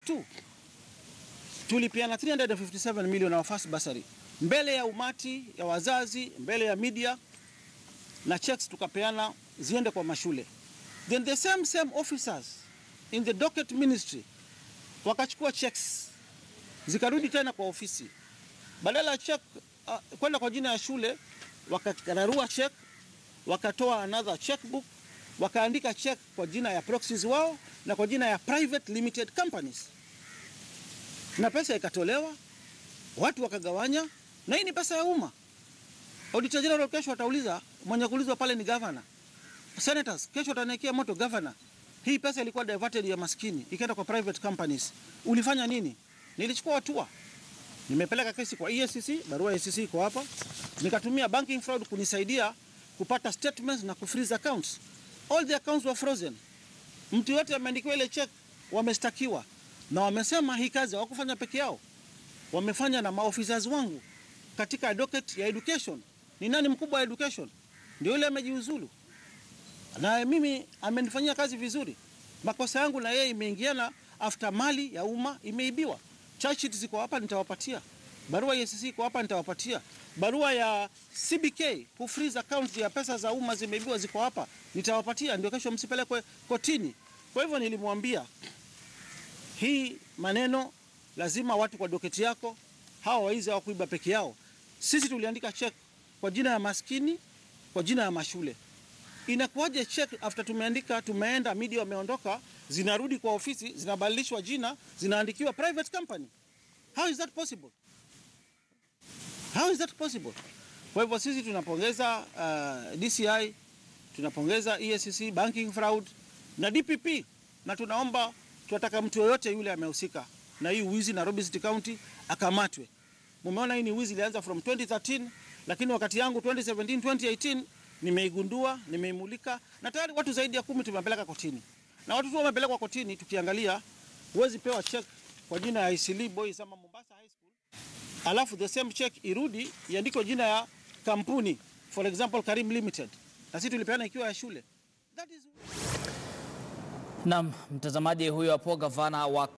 2 tulipeana 357 million our first bursary mbele ya umati ya wazazi, mbele ya media na checks tukapeana ziende kwa mashule. Then the same same officers in the docket ministry wakachukua checks zikarudi tena kwa ofisi, badala ya check uh, kwenda kwa jina ya shule, wakararua check, wakatoa another checkbook, wakaandika check kwa jina ya proxies wao na kwa jina ya private limited companies, na pesa ikatolewa, watu wakagawanya, na hii ni pesa ya umma. Auditor General kesho atauliza, mwenye kuulizwa pale ni governor. Senators kesho ataniekea moto governor. Hii pesa ilikuwa diverted ya maskini ikaenda kwa private companies. Ulifanya nini? Nilichukua hatua. Nimepeleka kesi kwa EACC, barua ya EACC iko hapa. Nikatumia banking fraud kunisaidia kupata statements na kufreeze accounts. All the accounts were frozen. Mtu yote ameandikiwa ile check, wamestakiwa na wamesema hii kazi hawakufanya peke yao, wamefanya na maofficers wangu katika docket ya education. Ni nani mkubwa wa education? Ndio yule amejiuzulu, na mimi amenifanyia kazi vizuri. Makosa yangu na yeye imeingiana after mali ya umma imeibiwa. Charge sheet ziko hapa, nitawapatia. Barua ya EACC iko hapa, nitawapatia. Barua ya CBK ku freeze accounts ya pesa za umma zimeibiwa ziko hapa, nitawapatia, ndio kesho msipelekwe kotini. Kwa hivyo nilimwambia hii maneno lazima watu kwa doketi yako, hawa waizi hawakuiba peke yao. Sisi tuliandika check kwa jina ya maskini, kwa jina ya mashule. Inakuwaje check after tumeandika, tumeenda, media wameondoka, zinarudi kwa ofisi, zinabadilishwa jina, zinaandikiwa private company? How is that possible? How is that possible? Kwa hivyo sisi tunapongeza uh, DCI, tunapongeza EACC, banking fraud na DPP, na tunaomba tunataka mtu yoyote yule amehusika na hii wizi Nairobi City County akamatwe. Mumeona hii ni wizi ilianza from 2013 lakini wakati yangu 2017 2018 nimeigundua, nimeimulika na tayari watu zaidi ya kumi tumepeleka kotini. Na watu tu wamepelekwa kotini, tukiangalia huwezi pewa check kwa jina ya Isili Boys ama Mombasa High School alafu the same check irudi iandikwe jina ya kampuni for example Karim Limited, na sisi tulipeana ikiwa ya shule. That is... Naam, mtazamaji, huyo hapo gavana wa